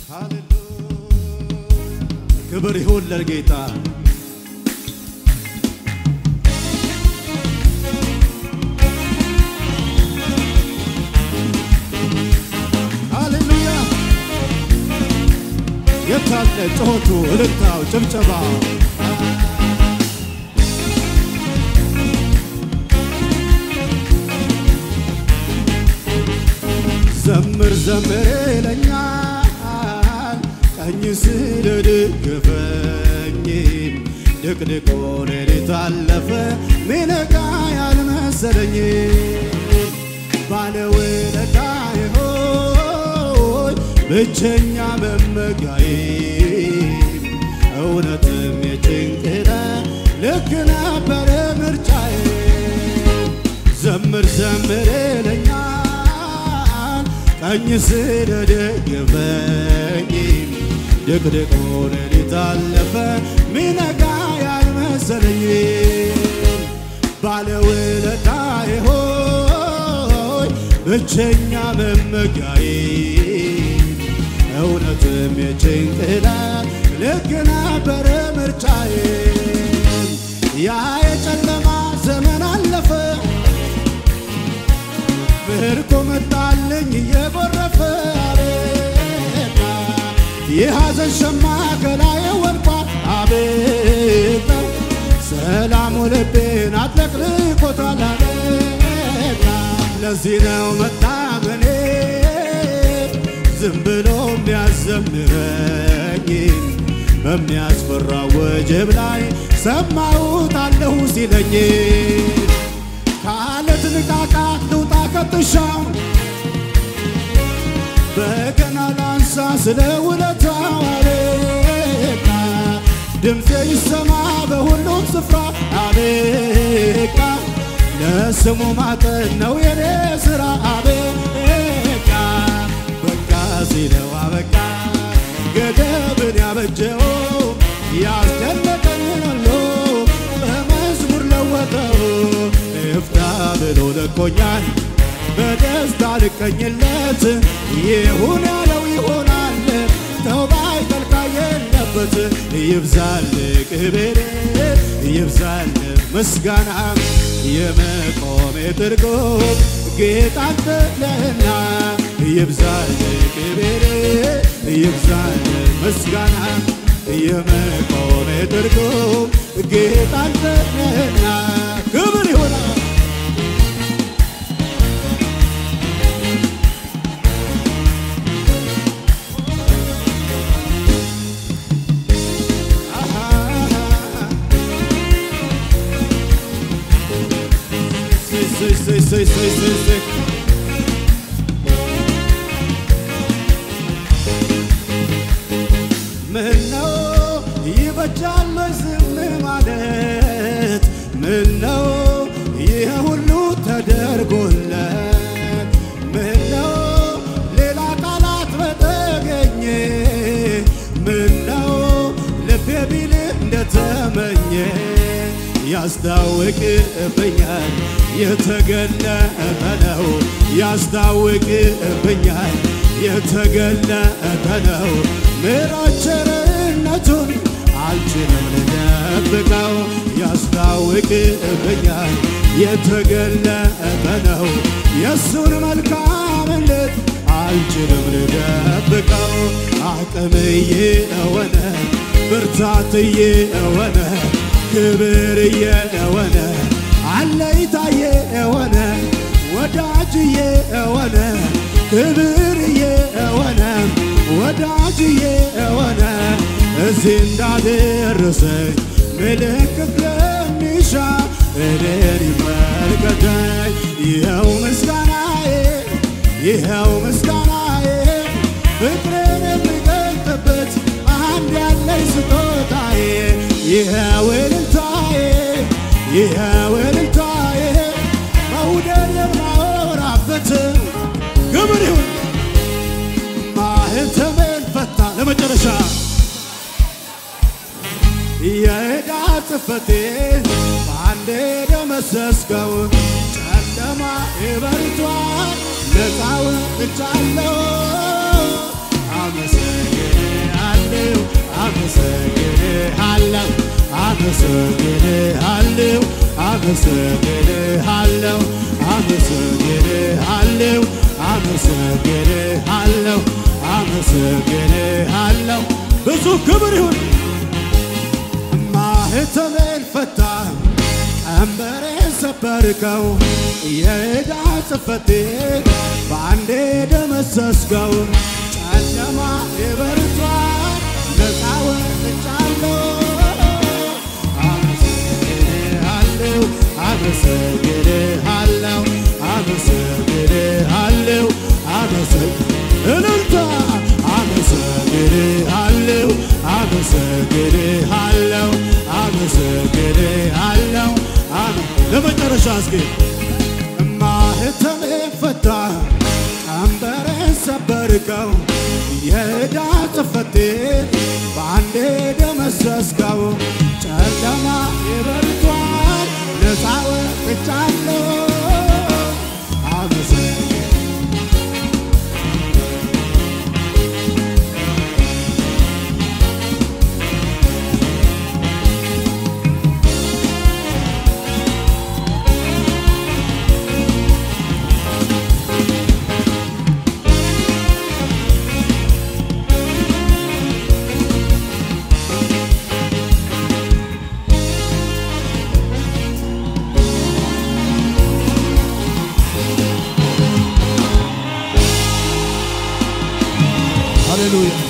ክብር ይሁን ለጌታ። ሃሌሉያ! የታለ ጩኸቱ፣ እልልታው፣ ጭብጨባው? ዘምር ዘምር ይለኛል ቀኝ ስለደገፈኝ ድቅድቆ ሌሊት አለፈ ሚነጋ ያልመሰለኝ ባለውለታዬ ሆይ ብቸኛ መመጊያዬ እውነትም የጭንቅነ ልክ ነበረ ምርጫዬ ዘምር ዘምር ይለኛል ቀኝ ስለደገፈኝ ድቅድቆ ሌሊት አለፈ ሚነጋ ያልመሰለኝ ባለውለታዬ ሆይ ብቸኛ መመጊያዬ እውነትም የጭንቅላ ልክ ነበረ ምርጫዬ ያ የጨለማ ዘመን አለፈ ብርኮ መጣልኝ እየጎረፈ አቤታ የሐዘን ሸማ ከላዬ ወድቋል አቤታ ሰላሙ ልቤን አጥለቅልቆታል አቤታ ለዚህ ነው መታመኔ ዝም ብሎ የሚያዘምረኝ በሚያስፈራ ወጀብ ላይ ሰማሁት አለሁ ሲለኝ ከአለት ንቃቃት ልውጣ ከጥሻው በገና ላንሳ ስለ ውለታው አቤታ ድምፄ ይሰማ በሁሉም ስፍራ አቤቃ ለስሙ ማጠን ነው የኔ ሥራ አቤቃ በቃ ሲለው አበቃ ገደብን ያበጀው ያስደነቀኝን ሁሉ በመዝሙር ለወጠው እፍታ ብሎ ለቆኛል በደስታ ልቀኝለት ይሁን ያለው ይሆናል ተውባ ይጠልቃ የለበት ይብዛል ክብር ይብዛል ምስጋና የመቆሜ ትርጉም ጌታ አንተ ነህና ይብዛል ክብር ይብዛል ምስጋና የመቆሜ ትርጉም ጌታ አንተ ነህና ክብር ይሆናል say, say, say, say, say, say. ምነው ይበጃል ዝም ማለት ምነው ይህ ሁሉ ተደርጎለት ምነው ሌላ ቃላት በተገኘ ምነው ልቤ ቢል እንደተመኘ ያስታውቅብኛል የተገለጠ ነው ያስታውቅብኛል የተገለጠ ነው ምሕረት ቸርነቱን አልችልም ልደብቀው ያስታውቅብኛል የተገለጠ ነው የእሱን መልካምነት አልችልም ልደብቀው አቅምዬ የሆነ ብርታትዬ የሆነ ክብርዬ የሆነ አለይታዬ የሆነ ወዳጅዬ የሆነ ክብርዬ የሆነ ወዳጅዬ የሆነ እዚህ እንዳደረሰኝ ምልክት ለሚሻ እኔን ይመልከተኝ። ይኸው ምስጋናዬ ይኸው ምስጋናዬ ፍቅሬን የሚገልጥበት አንድ ያለኝ ስጦታዬ ይኸው እልልታዬ ይኸው እልልታዬ መውደድ የማወራበት ክብር ይሁን ማህተሜን ፈታ ለመጨረሻ የዕዳ ጽሕፈቴን በአንዴ ደመሰስከው ጨለማ ይበርቷል ነፃ ወጥቻለሁ አመሰግናለሁ አመሰግንሃለሁ አመሰግንሃለሁ አመሰግንሃለሁ አመሰግንሃለሁ አመሰግንሃለሁ ብዙ ክብር ይሁን ማህተሜን ፈታ ቀንበሬን ሰበርከው የዕዳ ጽሕፈቴን በአንዴ ደመሰስከው ጨለማ የበርቷል ነፃ ወጥቻለሁ አመሰግንሃለሁ አመሰግንሃለሁ አመሰግንሃለሁ አመሰግ እልልታ አመሰግንሃለሁ አመሰግንሃለሁ አመሰግንሃለሁ አመ- ለመጨረሻ እስኪ ማህተሜን ፈታ ቀንበሬን ሰበርከው የዕዳ ጽሕፈቴን በአንዴ ደመሰስከው ጨለማ ይበርቷል ነፃ ወጥቻለሁ አመሰግን ሃሌሉያ